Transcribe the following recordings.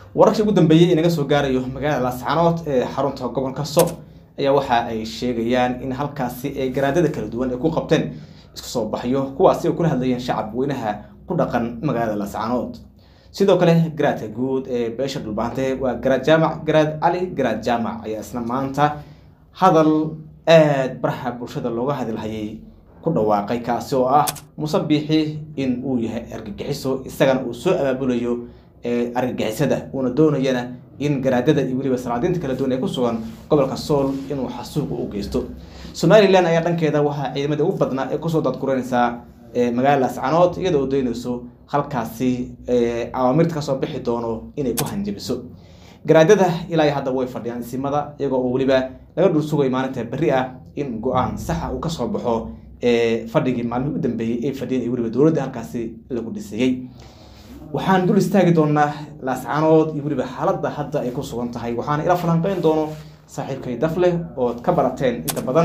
wararkii ugu dambeeyey inaga soo gaarayo magaalada laascaanood ee xarunta gobolka sool ayaa waxa ay sheegayaan in halkaasi ay garaadada kala duwan ay ku qabteen isku soo baxyo kuwaasi oo kula hadlayeen shacab weynaha ku dhaqan magaalada laascaanood sidoo kale garaadka guud ee beesha dhulbaante waa garaad jaamac garaad cali garaad jaamac ayaa isna maanta hadal aada baraha bulshada looga hadilhayay ku dhawaaqay kaasi oo ah musabiixi in uu yahay argagixiso isagana uu soo abaabulayo argagixisada uuna doonayana in garaadada iyo weliba salaadiinta kala duwan ee ku sugan gobolka sool inuu xasuuq u geysto somalilan ayaa dhankeeda waxaa ciidamada ugu badnaa ee kusoo dadguranaysaa magaalada laascanood iyadoo doonayso halkaasi awaamirta kasoo bixi doono inay ku hanjabiso garaadada ilaa hadda way fadhiyaan isimada iyagoo oo weliba laga dhul sugay maalinta berri ah in go-aan saxa uu kasoo baxo fadhigii maalmihii u dambeeyey ay fadhiyeen iyo weliba dowladda halkaasi lagu dhisayey waxaan dul istaagi doonaa laascaanood iyo weliba xaaladda hadda ay ku sugan tahay waxaana ila falanqeyn doono saaxiibkay dafleh ood ka barateen inta badan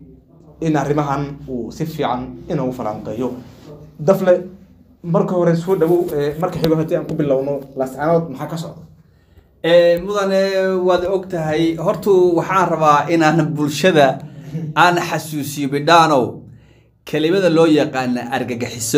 in arrimahan uu si fiican inuu falanqeeyo dafle marka hore soo dhawow marka xigo haddii aan ku bilowno laascaanood maxaa ka socda mudane waad og tahay hortu waxaan rabaa inaan bulshada aan xasuusiyo bidhaanow kelimada loo yaqaana argagaxiso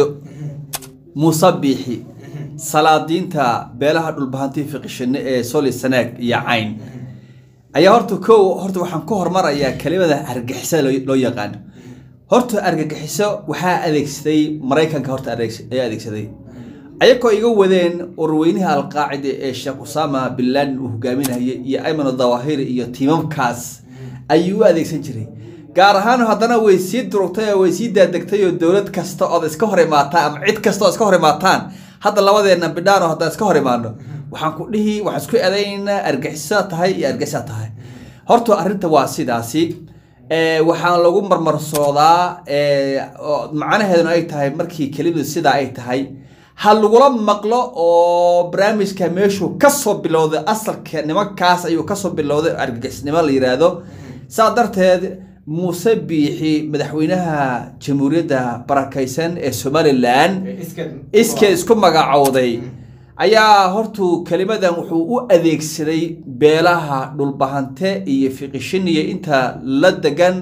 musabiixi salaadiinta beelaha dhulbahantii fiqishine ee soli sanaag iyo cayn ayaa horta ko horta waxaan ku hormarayaa kelimada argagixisada loo yaqaano horta argagixiso waxaa adeegsaday maraykanka horta ayaa adeegsaday ayagoo iga wadeen urweynaha alqaacida ee sheekh usama bin laden uu hogaaminayay iyo ayman dawahiri iyo tiimamkaas ayuu u adeegsan jiray gaar ahaan haddana way sii durugtay oo way sii daadegtay oo dowlad kasta ood iska hor imaataan ama cid kasta oo iska hor imaataan hadda labadeenna bidhaano haddaan iska hor imaano waxaan ku dhihi waxaan isku eedaynaynaa argixisa tahay iyo argixisa tahay horta arrinta waa sidaasi waxaan lagu marmarsoodaa macnaheeduna ay tahay markii kelimadu sidaa ay tahay ha lagula maqlo oo barnaamijka meeshuu kasoo bilowday asalka nimankaas ayuu kasoo bilowday argagixisnimo la yiraahdo saa darteed muuse biixi madaxweynaha jamhuuriyadda barakaysan ee somalilan iskee isku magacowday ayaa hortu kelimadan wuxuu u adeegsaday beelaha dhulbahante iyo fiqishiniya inta la degan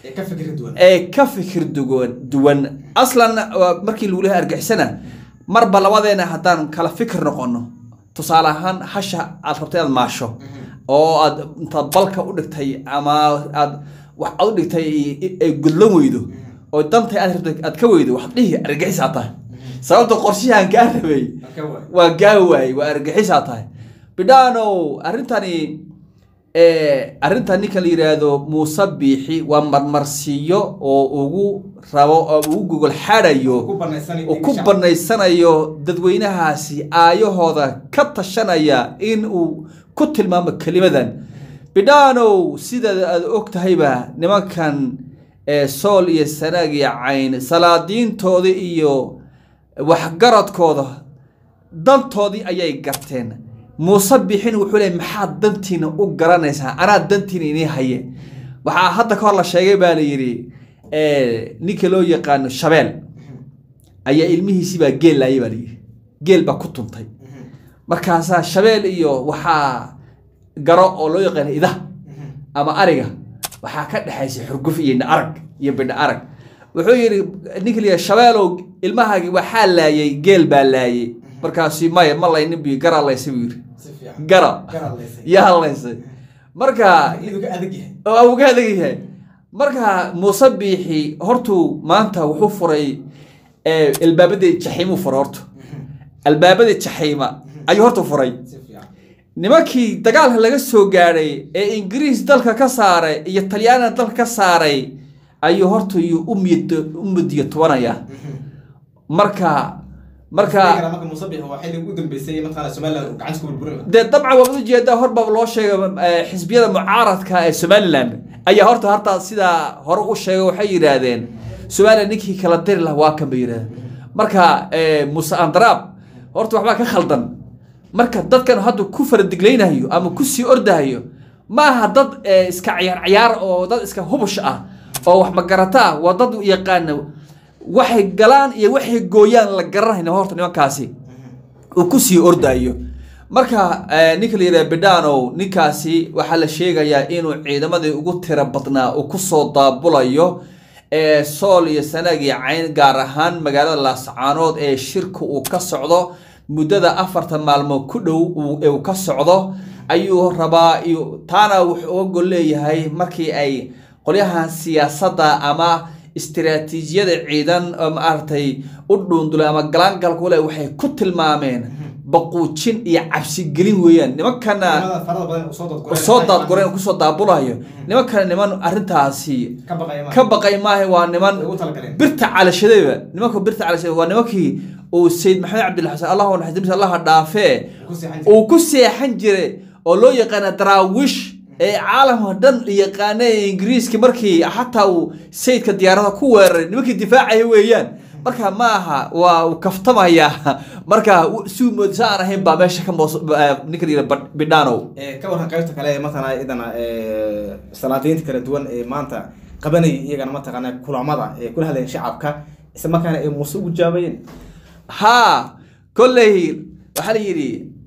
ee ka fikir duwan aslan markii lagu lehay argixisana marba labadeena haddaan kala fikir noqono tusaale ahaan hasha aad rabtay inaad maasho oo aad intaad balka u dhigtay ama aad wax aad u dhigtay ay gudlan weydo oo dantay aad rabtay aad ka weydo waxaad dhihi argaxisaa tahay sababta qorshahan kaa rabay waa gaa waayey waa argaxisaa tahay bidhaanow arrintani arrintan ninka la yidhaahdo muuse biixi waa marmarsiiyo oo ugu rabo oo ugu gogol xaadayo oo ku banaysanayo dadweynahaasi aayahooda ka tashanaya in uu ku tilmaamo kelimadan bidhaanow sidaad aad og tahayba nimankan sool iyo sanaag iyo cayn salaadiintooda iyo waxgaradkooda dantoodii ayay garteen muuse bixin wuxuu leey maxaad dantiina u garanaysaa anaa dantiina inii haye waxaa hadda ka hor la sheegay baa la yidhi ninka loo yaqaano shabeel ayaa ilmihiisibaa geel laayay baa layidhi geel baa ku tuntay markaasaa shabeel iyo waxaa garo oo loo yaqaano ida ama ariga waxaa ka dhexaysay xurguf iyo indha arag iyo bidha arag wuxuu yidhi ninka la yidhi shabeelow ilmahaagi waxaa laayay geel baa laayay markaasi maya ma laynin bi gara laysay buu yidhi gara yaa laysay marka uga adag yahay marka muuse biixi hortuu maanta wuxuu furay albaabadii jaxiimuu furay horta albaabadii jaxiima ayuu horta furay nimankii dagaalka laga soo gaadhay ee ingiriis dalka ka saaray iyo talyaaniga dalka ka saaray ayuu horta yuu u mudiyo tubanaya marka marka dee dabcan waad ujeedaa horbaa loo sheegay xisbiyada mucaaradka ee somalilan ayaa horta hartaa sidaa hore u sheegay waxay yidhaahdeen somalilan ninkii kala diri laha waa kan bay yidhahdeen marka muse andraab horta waxbaa ka khaldan marka dadkan hadda ku faradiglaynayo ama kusii ordahayo ma aha dad iska ciyaar ciyaar oo dad iska hubush ah oo wax magarata ah waa dad yaqaana waxay galaan iyo waxay gooyaan la garanayna horta nimankaasi uu kusii ordayo marka eh, ninka la yidhaha bidhanow ninkaasi waxaa la sheegayaa inuu ciidamadii ugu tiro badnaa uu kusoo daabulayo ee sool iyo sanaag iyo cayn gaar ahaan magaalada laascaanood ee shirka uu ka socdo muddada afartan maalmood ku dhow uu- ee uu ka socdo ayuu rabaa iyo taana wuxuu uga gol leeyahay markii ay qolyahan siyaasadda ama istiraatiijiyada ciidan oo maaragtay u dhuundulay ama galaangalku leh waxay ku tilmaameen baquujin iyo cabsigelin weeyaan nimankana farada badan usoo dadgureen soo daadgureen kusoo daabulayo nimankana niman arrintaasi ka baqaya ka baqay maaha waa niman ugu talagaleen birta calashadayba nimanka birta calashada waa nimankii uu sayid maxamed cabdilla xasan allahu naxariis allaha dhaafee ku seexan jiray. uu ku seexan jiray oo loo yaqaana daraawish ee caalamka dhan yaqaana ee ingiriiska markii xataa uu sayidka diyaarada ku weeraray nimankii difaacaya weeyaan marka ma aha waa uu kaftamaya marka suu moodisa aan ahayn baa meesha ka moos eh, ninka la yidhaha bidhanow Ee, ka waran qaybta kale ee mataqana idana ee, salaadiinta kala duwan ee maanta qabanayay iyagana mataqana kulamada ee kula hadlayeen shacabka isla markaana ay muuse ugu jaabayeen haa kolley waxaa la yidhi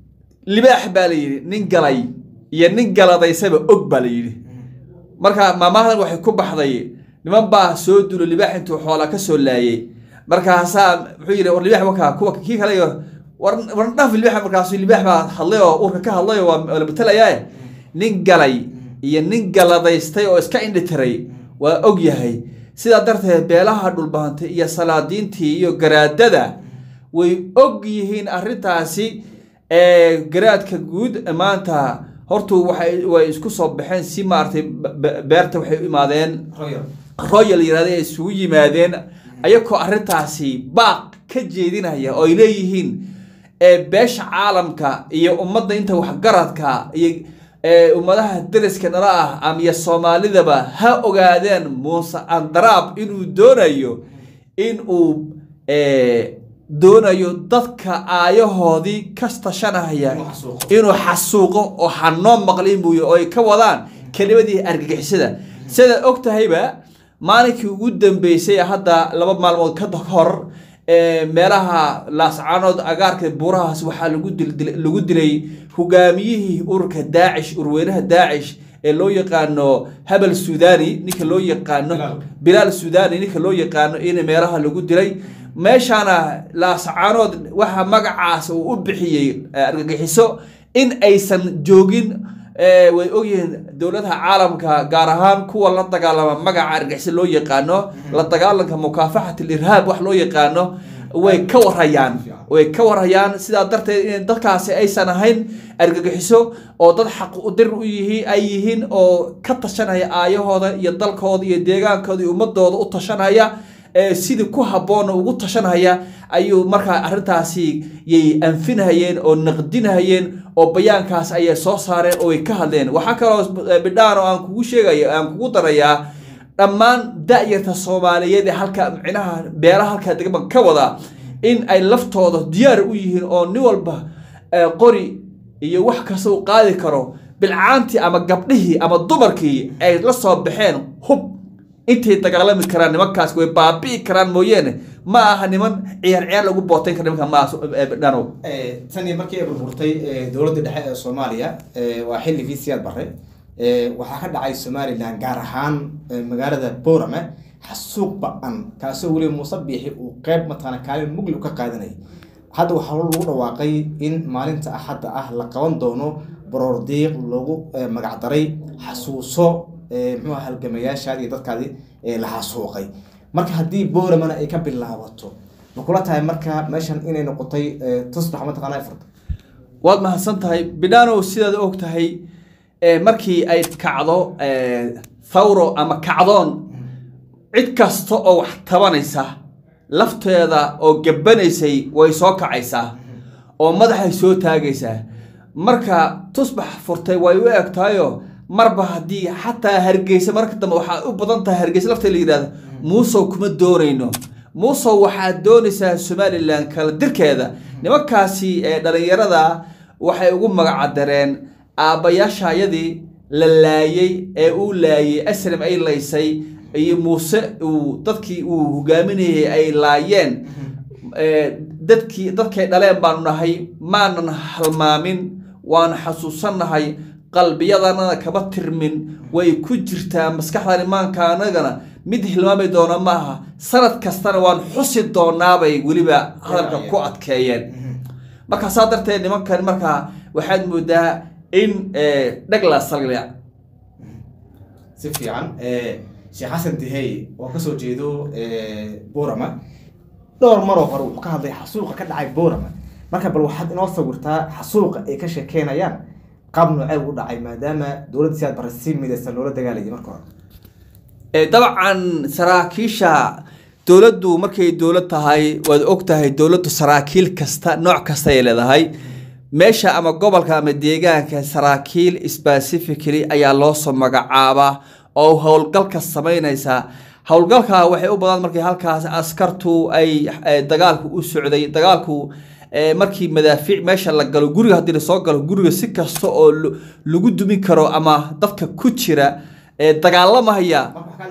libaax baa la yidhi nin galay iyo nin galadaysaba og baa la yidhi marka maamahadan waxay ku baxday niman baa soo dulo libaax intuu xoola ka soo laayay markaasaa muxuu yidhi war libaax wakaa kuwa kii kale iyo war war dhaaf libaax markaasu libaax baa hadlay oo urka ka hadlay oo waa la betelayaaye nin galay iyo nin galadaystay oo iska indhitiray waa og yahay sidaa darteed beelaha dhulbahantay iyo salaadiintii iyo garaadada way og yihiin arrintaasi ee garaadka guud maanta hortu waxay way isku soo baxeen si maaragtay be- be- beerta waxay u imaadeen royal royal yirahda ay isugu yimaadeen ayagoo arrintaasi baaq ka jeedinaya oo ay leeyihiin ee beesha caalamka iyo ummadda inta waxgaradka iyo ee ummadaha deriska nala ah ama iyo soomaalidaba ha ogaadeen muuse andaraab inuu doonayo in uu ee, doonayo dadka aayahoodii ka tashanaya Inuu xasuuqo. inuu xasuuqo oo hanoo maqlin buuy oo ay ka wadaan kelimadii argagixisada sidaad og tahayba maalinkii ugu dambeysay hadda laba maalmood ka hor ee, meelaha laascaanood agaarka buurahaas waxaa lagu dil- dil- lagu dilay hogaamiyihii ururka daacish urweynaha daacish ee loo yaqaano habel sudani ninka loo yaqaano Bilaal. bilaal sudani ninka loo yaqaano in meelaha lagu dilay meeshaana laascaanood waxa magacaas uu u bixiyey eh, argagixiso in aysan joogin eh, way ogyihiin dowladaha caalamka gaar ahaan kuwa la dagaalama magaca argagixiso loo yaqaano la dagaalanka mukaafaxat irhaab wax loo yaqaano way ka warhayaan way ka warhayaan sidaa darteed in dadkaasi aysan ahayn argagixiso oo dad xaq u dir u yihiin ay yihiin oo ka tashanaya aayahooda iyo dalkooda iyo deegaankooda iyo ummadooda u tashanaya ee sidii ku habboona ugu tashanaya ayuu markaa arrintaasi yay anfinahayeen oo naqdinahayeen oo bayaankaas ayay soo saareen oo ay ka hadleen waxaa kaloo eh, bidhaan oo aan kugu sheegaya aan kugu darayaa dhammaan da'yarta soomaaliyeed ee halka micnaha beelaha halkaa degan ka wada in ay laftooda diyaar u yihiin oo nin walba eh, qori iyo wax kasta uu qaadi karo bilcaantii ama gabdhihii ama dumarkii ay la soo baxeen hub intay dagaalami karaan nimankaas way baabi'i karaan mooyeene ma aha niman ciyaar ciyaar lagu bootayn kara nimanka maaha dhanow Ee, tan iyo markii ay burburtay ee, dowladda dhexe ee soomaaliya ee, waa xilligii siyaad barre ee, waxaa ka dhacay somalilan gaar ahaan ee, magaalada boorame xasuuq ba-an kaasoo weliba muuse biixi uu qeyb mataqaana kaalin mugli u ka qaadanayay hadda waxaa lagu dhawaaqay in maalinta axadda ah la qaban doono baroordiiq loogu ee, magacdaray xasuuso ee, muxuu ahaa halgamayaashaadi iyo dadkaadi ee, la xasuuqay marka haddii booramana ay ka bilaabato ma kula tahay marka meeshan inay noqotay ee, tusbax mataqaana furta waad mahadsan tahay bidhanow sidaad og tahay eh, markii ay kacdo eh, thawro ama kacdoon cid kasta oo wax tabanaysa lafteeda oo gabbanaysay way soo kacaysaa oo madaxay soo taagaysaa marka tusbax furtay way u eg tahayo marba haddii xataa hargeysa marka dambe waxaa u badan tahay hargeysa lafteeda la yidhahda muusow kuma doonayno muusow waxaad doonaysaa somalilan kala dirkeeda nimankaasi ee dhallinyarada waxay ugu magacadareen aabbayaashayadii la laayay ee uu laayay aslam ay laysay iyo muuse uu dadkii uu hogaaminayay ay laayeen ee, dadkii dadkay dhaleen baanu nahay maanan halmaamin waana xasuusannahay qalbiyadanana kama tirmin way ku jirtaa maskaxdan imaanka anagana mid hilmaami doona ma aha sanad kastana waan xusi doonaabay weliba hadalka ku adkeeyeen marka saa darteed nimankan markaa waxaad moodaa in dhagla salglia si fiican sheekh xasan dihey oo kasoo jeedo borama dhowr maroo hore wuxuu ka hadlay xasuuqa ka dhacay borama marka bal waxaad inoo sawirtaa xasuuqa ay ka sheekeynayaan qaab noocee u dhacay maadaama dowladda siaad bara si midaysan loola dagaalayay marka hore dabcan saraakiisha dowladdu markay dowlad tahay waad og tahay dowladdu saraakiil kasta nooc kasta ay leedahay meesha ama gobolka ama deegaanka saraakiil specifically ayaa loosoo magacaabaa oo howlgalka samaynaysa howlgalka waxay u badan markay halkaas askartu ay dagaalku u socday dagaalku markii madaafiic meesha la galo guriga haddii lasoo galo guriga si kasta oo lagu dumin karo ama dadka ku jira dagaalamaya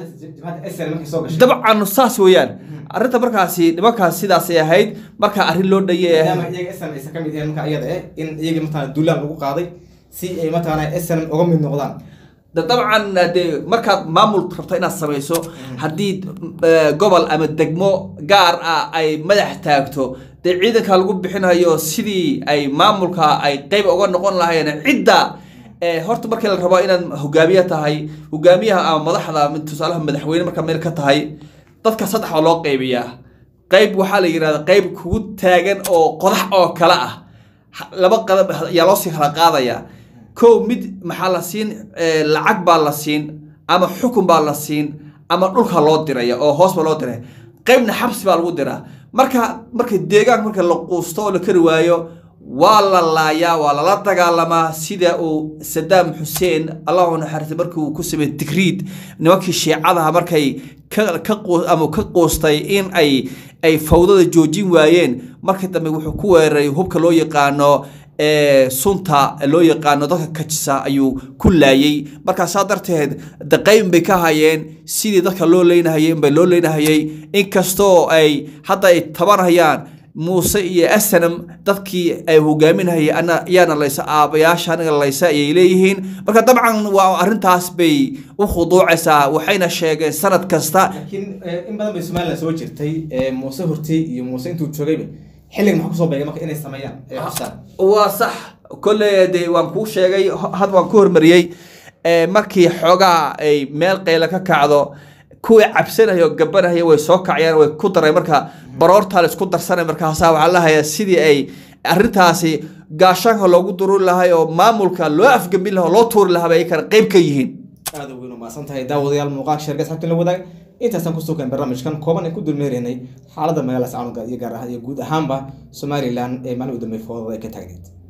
dabcan saas weeyaan arrinta markaasi nimankaas sidaasay ahayd marka arrin loo dhayay kamid marka iyada eh in iyagii mataqana duulaan lagu qaaday si ay mataqana snm uga mid noqdaan dabcan dee markaad maamul rabto inaad samayso haddii gobol ama degmo gaar ah ay madax taagto dee ciidanka lagu bixinayo sidii ay maamulka ay qeyb uga noqon lahayeen cidda horta markii la rabo inaad hogaamiye tahay hogaamiyaha ama madaxda tusaalaha madaxweyne markaa meel ka tahay dadka saddex baa loo qeybiyaa qeyb waxaa la yidhahda qeyb kugu taagan oo qodax oo kale ah laba qadab ayaa loosii kala qaadaya kow mid maxaa la siin lacag baa la siin ama xukun baa la siin ama dhulka loo diraya oo hoos baa loo diraya qeybna xabsi baa lagu diraa marka marka deegaanka marka la quusto oo la kari waayo waa la laayaa waa lala dagaalamaa sida uu sadaam xuseen allahu naxariista markii uu ku sameeyey digriid nimankii shiicadaha markay ama ka quustay in ay ay fawdada joojin waayeen markii dambe wuxuu ku weeraray hubka loo yaqaano sunta loo yaqaano dadka kajisa ayuu ku laayay markaa saa darteed daqayn bay ka hayeen sidii dadka loo leynahayay inbay loo leynahayay inkastoo ay hadda ay tabanhayaan muuse iyo asanam dadkii ay hogaaminahayay ana yaana laysa aabayaasha aniga laysa ayay leeyihiin marka dabcan waa arrintaas bay u khuduucaysaa waxayna sheegeen sanad kasta laakiin in badan bay somalilan soo jirtay muuse hortey iyo muuse intuu joogayba xilliga maxaa kusoo beegay marka inay sameeyaan ee xusaan waa sax kolley de waan kuu sheegay had waan ku hormariyey markii xoogaa ay meel qayla ka kacdo kuwii cabsanaya oo gabanaya way soo kacayaan way ku daray marka baroortaa la isku darsanay markaasaa waxaa la hayaa sidii ay arrintaasi gaashaanka loogu dururi lahay oo maamulka loo afgambin laha oo loo tuuri lahaa bay ay kana qeyb ka yihiin aada weyn umaasan tahay daawadayaal muuqaalka sheerga asxabtin la wadaag intaasaan kusoo keen barnaamijkan kooban aan ku dulmeeraynay xaaladda magaalada sacaanuga iyo gaar ahaan iyo guud ahaanba somalilan ee maalin u dambeey foodada ay ka taagneyd